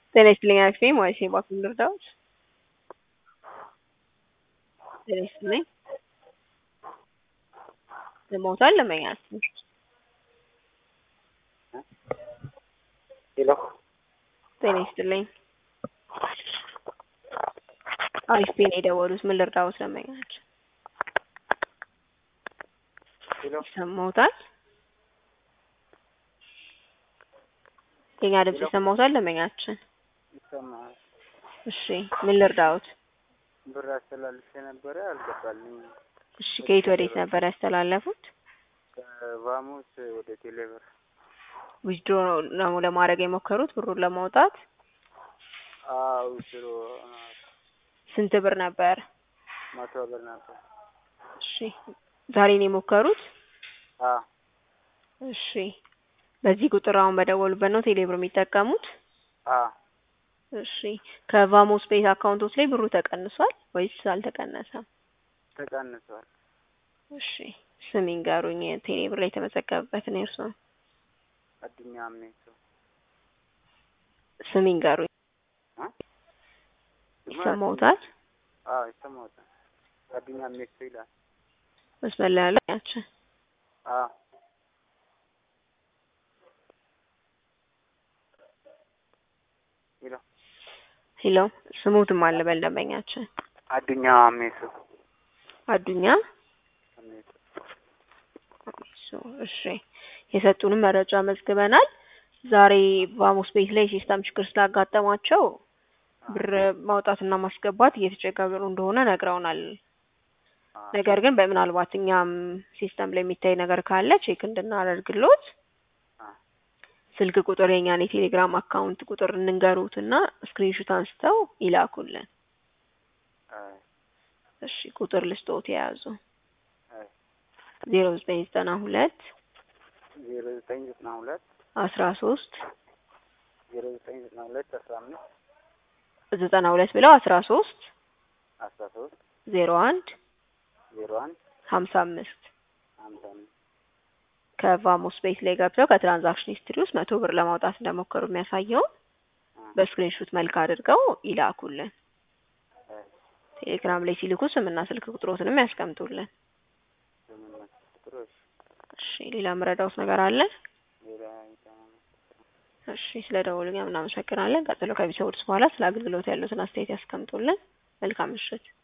ጤና ይስጥልኝ አክስቴ ሞይሴ ባክን ልርዳዎት? ጤና ይስጥልኝ ለሞታል ለመኛት ሄሎ ጤና ይስጥልኝ አሪፍ ቤን የደወሉት ምን ልርዳዎት? ለመኛች ሄሎ ይሰማዎታል? የኛ ድምጽ ይሰማዎታል? ለመኛችን ይሰማል። እሺ ምን ልርዳዎት? ብር አስተላልፌ ነበረ አልገባልኝም። እሺ ከየት ወዴት ነበር ያስተላለፉት? ከቫሙስ ወደ ቴሌብር ዊዝድሮ ነው ለማድረግ የሞከሩት ብሩን ለማውጣት? አው ስሮ ስንት ብር ነበር? መቶ ብር ነበር። እሺ ዛሬ ነው የሞከሩት? አ እሺ በዚህ ቁጥር አሁን በደወሉበት ነው ቴሌብር የሚጠቀሙት? አ እሺ ከቫሞስ ቤት አካውንቶች ላይ ብሩ ተቀንሷል ወይስ አልተቀነሰም? ተቀንሷል። እሺ ስም ይንገሩኝ ቴሌብር ላይ የተመዘገበበትን የእርስዎን አዱኛ አምኔቶ ስም ይንገሩኝ። አ ይሰማዎታል? አዎ ይሰማዎታል። አዱኛ አምኔቶ ይላል። መስመር ላይ ያለ ያችን አ ሄሎ ሄሎ ስሙትም አለ በልደንበኛችን አዱኛ አምኔቶ አዱኛ አምኔቶ እሱ እሺ የሰጡንም መረጃ መዝግበናል። ዛሬ ቫሞስ ቤት ላይ ሲስተም ችግር ስላጋጠማቸው ብር ማውጣትና ማስገባት እየተቸገሩ እንደሆነ ነግረውናል። አ ነገር ግን በምናልባት እኛም ሲስተም ላይ የሚታይ ነገር ካለ ቼክ እንድናደርግሎት አ ስልክ ቁጥር የኛን የቴሌግራም አካውንት ቁጥር እንንገሩትና ስክሪንሹት አንስተው ይላኩልን። አይ እሺ ቁጥር ልስጦት የያዙ አይ ዜሮ ዘጠኝ ዘጠና ሁለት ዜሮ ዘጠኝ ዘጠና ሁለት አስራ ሶስት ዜሮ ዘጠኝ ዘጠና ሁለት አስራ አምስት ዘጠና ሁለት ብለው አስራ ሶስት አስራ ሶስት ዜሮ አንድ ዜሮ አንድ ሀምሳ አምስት ሀምሳ አምስት ከቫሞስ ቤት ላይ ገብተው ከትራንዛክሽን ሂስትሪ ውስጥ መቶ ብር ለማውጣት እንደሞከሩ የሚያሳየውን አ በስክሪንሹት መልክ አድርገው ይላኩልን። አይ ቴሌግራም ላይ ሲልኩ ስምና ስልክ ቁጥሮትንም ያስቀምጡልን። ስምንት መቶ ቁጥሮች እሺ ሌላ ምረዳውት ነገር አለ? ሌላ ይተማመን እሺ ስለ ደወሉኛ እናመሰግናለን። ቀጥሎ ከቢሰውድስ በኋላ ስለ አገልግሎት ያሉትን አስተያየት ያስቀምጡልን። መልካም ምሽት።